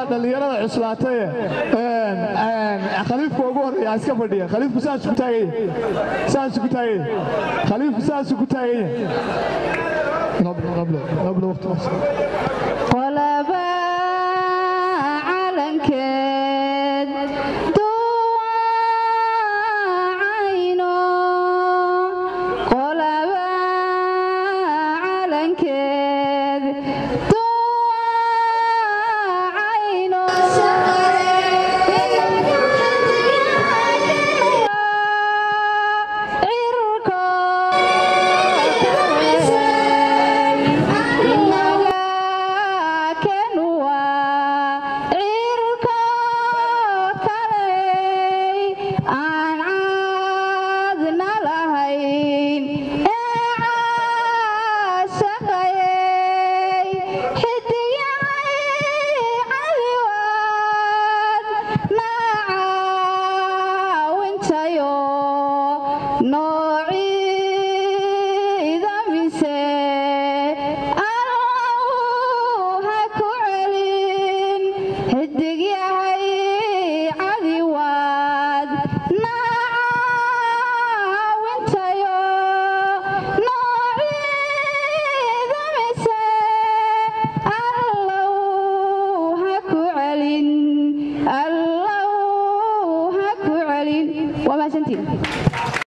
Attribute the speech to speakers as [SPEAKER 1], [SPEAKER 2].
[SPEAKER 1] dhallinyarada cuslaataye khaliifka ugu horreeya iska fadhiya khaliifku saas ku taaganya saas ku taaganya khaliifku saas ku taaganya قبل قبل قبل وقت